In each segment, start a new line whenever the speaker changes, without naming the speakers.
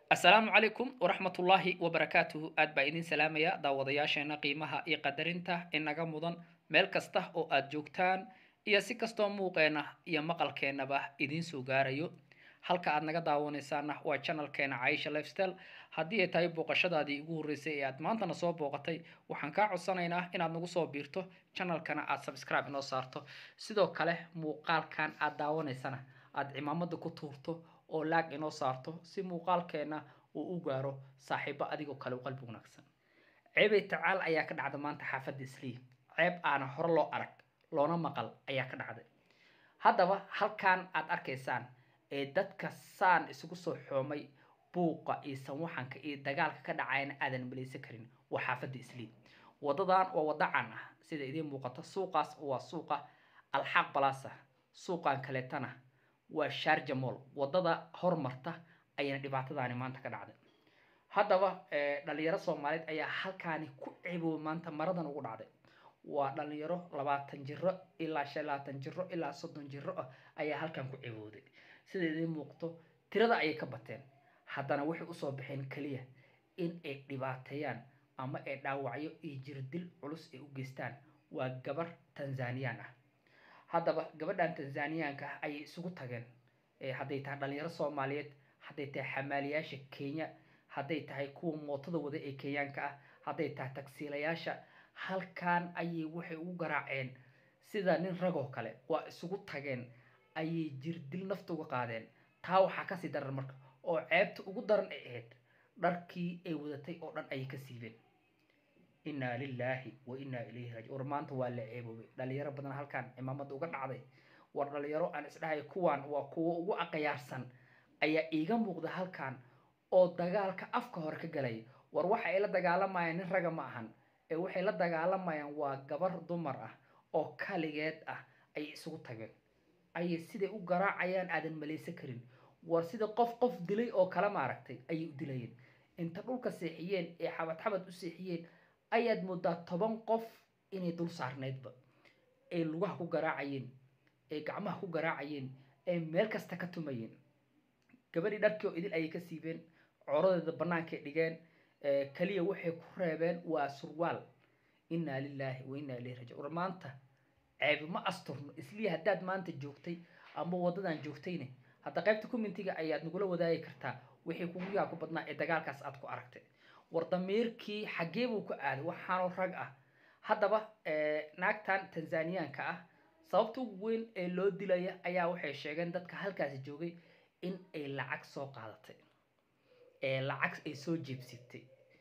asalaamu calaykum waraxmatullaahi wabarakaatuhu aad baa idin salaamaya daawadayaasheena qiimaha iyo qadarinta inaga mudan meel kasta oo aad joogtaan iyo si kastoo muuqeena iyo maqalkeenaba idiin soo gaarayo halka aad naga daawanaysaana waa channelkeena caisha lifestyle haddii ay tahay booqashadaadii ugu horreysay ee aad maantana soo booqatay waxaan kaa codsanaynaa inaad nagu soo biirto channelkana aad subscribe inoo saarto sidoo kale muuqaalkan aad daawanaysana aad cimaamada ku tuurto oo laag inoo saarto si muuqaalkeena uu u gaaro saaxiibo adigoo kale u qalbi wanaagsan ceebay tacaal ayaa ka dhacda maanta xaafadda islii ceeb aana hore loo arag loona maqal ayaa ka dhacday haddaba halkan aad arkaysaan ee dadka saan isugu soo xoomay buuqa iyo sanwaxanka iyo dagaalka ka dhacayana aadan malaysan karin waa xaafadda islii wadadan waa wada can ah sida idiin muuqato suuqaas waa suuqa alxaaq balasa suuqan kaleetana waa sharja moll wadada hormarta ayana dhibaatadaani maanta ka dhacday haddaba dhalinyaro soomaaliyeed ayaa halkaani ku ceeboobay maanta maradan ugu dhacday waa dhalinyaro labaatan jiro ilaa shan labaatan jiro ilaa soddon jiro ah ayaa halkan ku ceebooday sida idiin muuqato tirada ayay ka bateen haddana waxay usoo baxeen keliya in ay dhibaateeyaan ama ay dhaawacyo iyo jirdil culus ay u geystaan waa gabar tanzaniyaan ah haddaba gabadhan tanzaniyaanka ah ayay isugu tageen hadday tahay dhalinyaro soomaaliyeed hadday tahay xamaaliyaasha kenya hadday tahay kuwa mootada wada ee kenyaanka ah hadday tahay tagsiilayaasha halkan ayay waxay ugu garaaceen sida nin ragoo kale waa isugu tageen ayay jirdil nafta uga qaadeen taa waxaa kasii daran marka oo ceebta ugu daran ay ahayd dharkii ay wadatay oo dhan ayay ka siibeen innaa lilaahi wa innaa ilayhi raaji war maanta waa la ceeboobay dhalinyaro badan halkan cimaamada uga dhacday war dhalinyaro aan isdhahay kuwan waa kuwo ugu aqayaarsan ayaa iiga muuqda halkan oo dagaalka afka hore ka galaya war waxa ay la dagaalamayaan nin raga ma ahan ee waxay la dagaalamayaan waa gabar dumar ah oo kaligeed ah ayay isugu tageen ayay siday u garaacayaan aadan malaysan karin war sida qof qof dilay oo kale maaragtay ayay u dilayeen inta dhulka seexiyeen ee xabad xabad u seexiyeen ayaad moodaa toban qof inay dul saarneydba ay lugaha ku garaacayeen ee gacmaha ku garaacayeen ee meel kasta ka tumayeen gabadhii dharkii oo idil ayay ka siibeen corodeeda bannaankay dhigeen kaliya waxay ku reebeen waa surwaal innaa lilaahi wa innaa ilayhi rajic war maanta ceebi ma asturno isliya haddaad maanta joogtay ama waddadan joogtayne hadda qaybta commentiga ayaad nagula wadaagi kartaa wixii kugu yaa ku badnaa ee dagaalkaas aad ku aragtay war damiirkii xaggee buu ku aaday waxaanoo rag ah haddaba naagtan tanzaniyaanka ah sababta ugu weyn ee loo dilaya ayaa waxay sheegeen dadka halkaasi joogay in ay lacag soo qaadatay lacag ay soo jeebsitay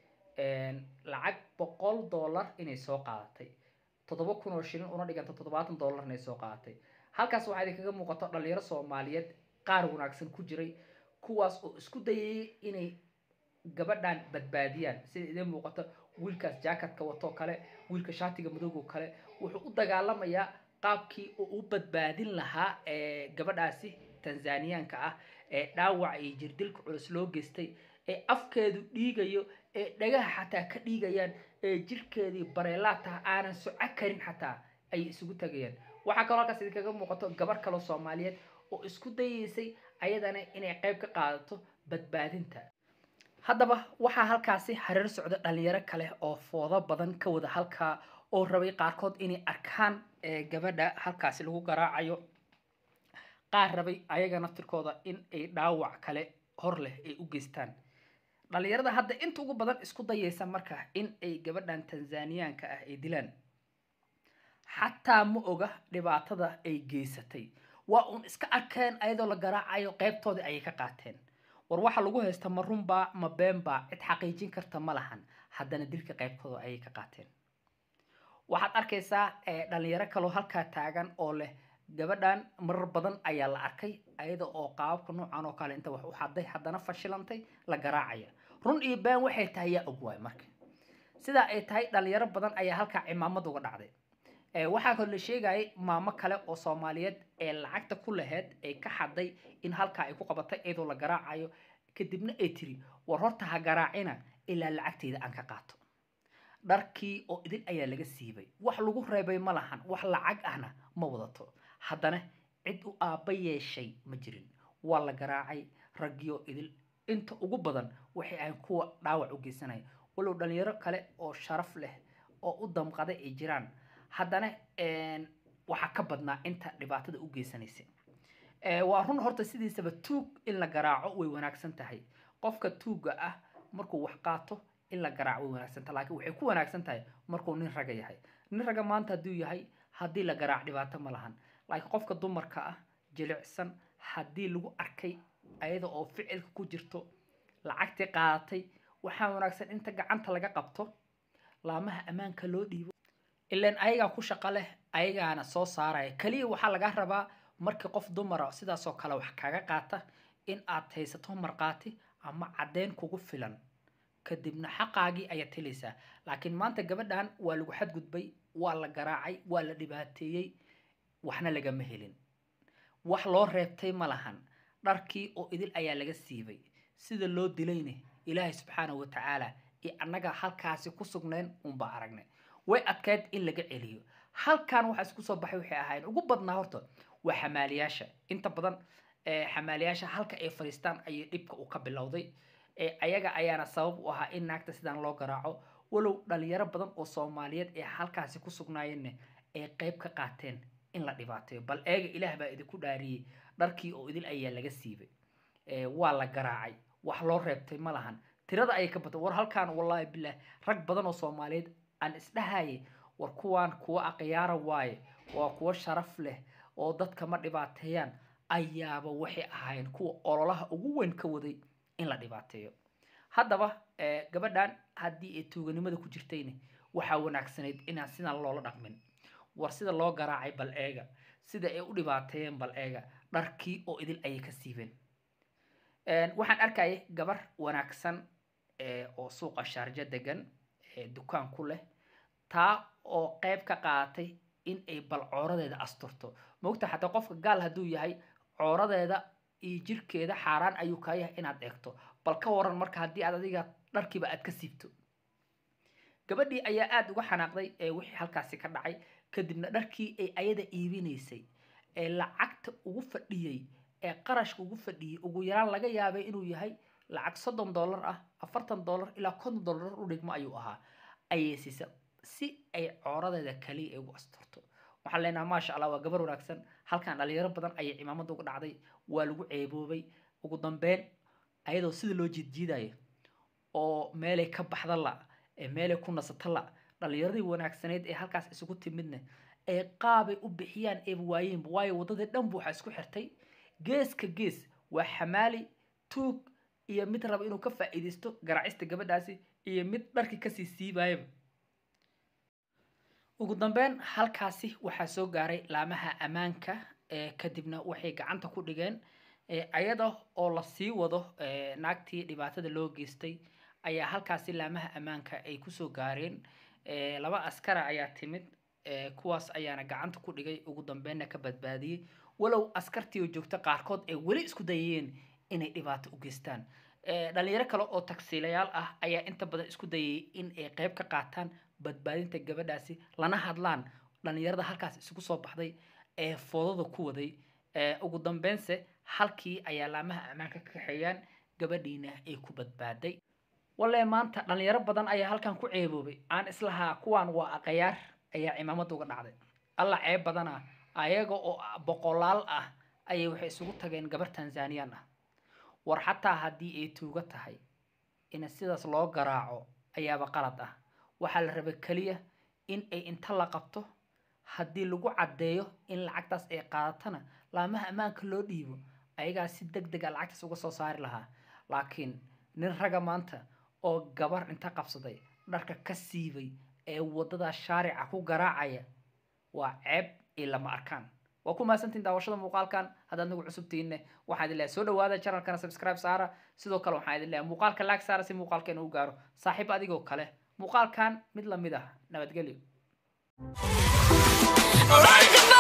lacag boqol dollar inay soo qaadatay toddoba kun oo shilin una dhiganta toddobaatan dollar inay soo qaadatay halkaas waxaa idinkaga muuqato dhalinyaro soomaaliyeed qaar wanaagsan ku jiray kuwaas oo isku dayayay inay gabadhan badbaadiyaan sida idiin muuqato wiilkaas jaakatka watoo kale wiilka shaatiga madowgo kale wuxuu u dagaalamayaa qaabkii uu u badbaadin lahaa gabadhaasi tanzaniyaanka ah ee dhaawac iyo jirdilka culus loo geystay ee afkeedu dhiigayo ee dhagaha xataa ka dhiigayaan ee jirkeedii bareelaataha aanan soco karin xataa ayay isugu tagayaan waxaa kaloo halkaas idinkaga muuqato gabar kaloo soomaaliyeed oo isku dayeysay ayadana inay qayb ka qaadato badbaadinta haddaba waxaa halkaasi hareer socda dhalinyaro kale oo foodo badan ka wada halkaa oo rabay qaarkood inay arkaan gabadha halkaasi lagu garaacayo qaar rabay ayaga naftirkooda in ay dhaawac kale hor leh ay u geystaan dhalinyarada hadda inta ugu badan isku dayaysa marka in ay gabadhan tanzaniyaanka ah ay dilaan xataa ma oga dhibaatada ay geysatay waa uun iska arkeen ayadoo la garaacayo qeybtoodii ayay ka qaateen war waxa lagu haysta ma runbaa ma beenbaa cid xaqiijin karta ma lahan haddana dilka qeybtooda ayay ka qaateen waxaad arkaysaa dhalinyaro kaloo halkaa taagan oo leh gabadhan marar badan ayaa la arkay ayada oo qaababka noocan oo kale inta wax u xaday haddana fashilantay la garaacaya run iyo been waxay tahay yaa og waay marka sidaa ay tahay dhalinyaro badan ayaa halkaa cimaamad uga dhacday waxaa kaloo la sheegayay maamo kale oo soomaaliyeed ee lacagta ku laheyd ay ka xaday in halkaa ay ku qabatay iyadoo la garaacayo kadibna ay tiri war horta ha garaacina ilaa lacagteyda aan ka qaato dharkii oo idin ayaa laga siibay wax lagu reebay ma lahan wax lacag ahna ma wadato haddana cid u aabba yeeshay ma jirin waa la garaacay raggioo idil inta ugu badan waxay ahayn kuwa dhaawac u geysanaya walow dhalinyaro kale oo sharaf leh oo u damqaday ay jiraan haddana waxaa ka badnaa inta dhibaatada u geysanaysa waa run horta sidiisaba tuug in la garaaco way wanaagsan tahay qofka tuugga ah markuu wax qaato in la garaaco way wanaagsan tahay laakiin waxay ku wanaagsan tahay markuu nin raga yahay nin raga maanta hadduu yahay haddii la garaac dhibaato ma lahan laakiin qofka dumarka ah jilicsan haddii lagu arkay ayada oo ficilka ku jirto lacagtii qaadatay waxaa wanaagsan inta gacanta laga qabto laamaha ammaanka loo dhiibo ilaan ayagaa ku shaqo leh ayagaana soo saaraya keliya waxaa laga rabaa markii qof dumara sidaasoo kale wax kaga qaata in aad haysato markhaati ama caddeyn kugu filan kadibna xaqaagii ayaad helaysaa laakiin maanta gabadhan waa lagu xadgudbay waa la garaacay waa la dhibaateeyey waxna lagama helin wax loo reebtay ma lahan dharkii oo idil ayaa laga siibay sida loo dilayne ilaahay subxaanahu wa tacaala iyo annaga halkaasi ku sugnayn unbaa aragnay way adkayd in laga celiyo halkan waxaa isku soo baxay waxay ahaayeen ugu badnaa horta waa xamaaliyaasha inta badan xamaaliyaasha halka ay fadhiistaan ayay dhibka uu ka bilowday ayaga ayaana sabab u ahaa in naagta sidaan loo garaaco walow dhalinyaro badan oo soomaaliyeed ee halkaasi ku sugnaayeenna ay qeyb ka qaateen in la dhibaateeyo bal eega ilaah baa idinku dhaariyey dharkii oo idil ayaa laga siibay waa la garaacay wax loo reebtay ma lahan tirada ayay ka batay war halkaan wallaahi bilaah rag badan oo soomaaliyeed aan isdhahayay war kuwaan kuwa akhyaara waaye waa kuwo sharaf leh oo dadka ma dhibaateeyaan ayaaba waxay ahaayeen kuwa ololaha ugu weyn ka waday in la dhibaateeyo haddaba gabadhan haddii ay tuuganimada ku jirtayna waxaa wanaagsanayd inaan sidaan loola dhaqmin war sida loo garaacay bal eega sida ay u dhibaateeyeen bal eega dharkii oo idil ayay ka siibeen waxaan arkayay gabar wanaagsan oo suuqa shaarjo degan dukaan ku leh taa oo qeyb ka qaadatay in ay bal cooradeeda asturto mogta xataa qofka gaal hadduu yahay cooradeeda iyo jirkeeda xaaraan ayuu kaa yahay inaad eegto bal ka waran marka haddii aad adiga dharkiiba aad ka siibto gabadhii ayaa aada uga xanaaqday ee wixii halkaasi ka dhacay kadibna dharkii ay ayada iibinaysay ee lacagta ugu fadhiyey ee qarashka ugu fadhiyey ugu yaraan laga yaabay inuu yahay lacag soddon dollar ah afartan dollar ilaa konton dollar u dhigmo ayuu ahaa ayay siisa si ay cooradeeda kaliya ay ugu asturto waxaan leenaha maasha allah waa gabar wanaagsan halkan dhalinyaro badan ayay cimaamada uga dhacday waa lagu ceeboobay ugu dambeyn ayadoo sida loo jiidjiidayo oo meelay ka baxda la ee meelay ku nasata la dhalinyaradii wanaagsaneyd ee halkaas isugu timidna ee qaabay u bixiyaan eeba waayeenba waayo waddadii dhanbu waxaa isku xirtay geeska gees waa xamaali tuug iyo mid raba inuu ka faa'iidaysto garaacista gabadhaasi iyo mid dharkii kasii siibaayaba ugu dambeyn halkaasi waxaa soo gaaray laamaha ammaanka kadibna waxay gacanta ku dhigeen ayada oo lasii wado naagtii dhibaatada loo geystay ayaa halkaasi laamaha ammaanka ay kusoo gaareen laba askara ayaa timid kuwaas ayaana gacanta ku dhigay ugu dambeynna ka badbaadiyey walow askartii oo joogta qaarkood ay weli isku dayayeen inay dhibaato u geystaan dhalinyaro kale oo tagsiilayaal ah ayaa inta badan isku dayay in ay qeyb ka qaataan badbaadinta gabadhaasi lana hadlaan dhalinyarada halkaas isugu soo baxday ee foodada ku waday ugu dambeynse halkii ayaa laamaha ammaanka ka kaxeeyaan gabadhiina ay ku badbaaday walle maanta dhalinyaro badan ayaa halkan ku ceeboobay aan islahaa kuwaan waa aqayaar ayaa cimaamada uga dhacday alla ceeb badana ayaga oo boqolaal ah ayay waxay isugu tageen gabar tanzaniyaan ah war xataa haddii ay tuuga tahay in sidaas loo garaaco ayaaba qalad ah waxaa la rabay keliya in ay inta la qabto haddii lagu caddeeyo in lacagtaas ay qaadatana laamaha ammaanka loo dhiibo ayagaa si deg dega lacagtaas uga soo saari lahaa laakiin nin raga maanta oo gabar inta qabsaday dharka ka siibay ee waddada shaarica ku garaacaya waa ceeb iyo lama arkaan waa ku mahadsantiin daawashada muuqaalkan haddaad nagu cusubtiinne waxaan idin leeyahay soo dhawaada channelkana subscribe saara sidoo kale waxaan idin leeyahay muuqaalka laag saara si muuqaalkeena u gaaro saaxiib adigoo kale muuqaalkan mid lamid ah nabadgelyo
Like a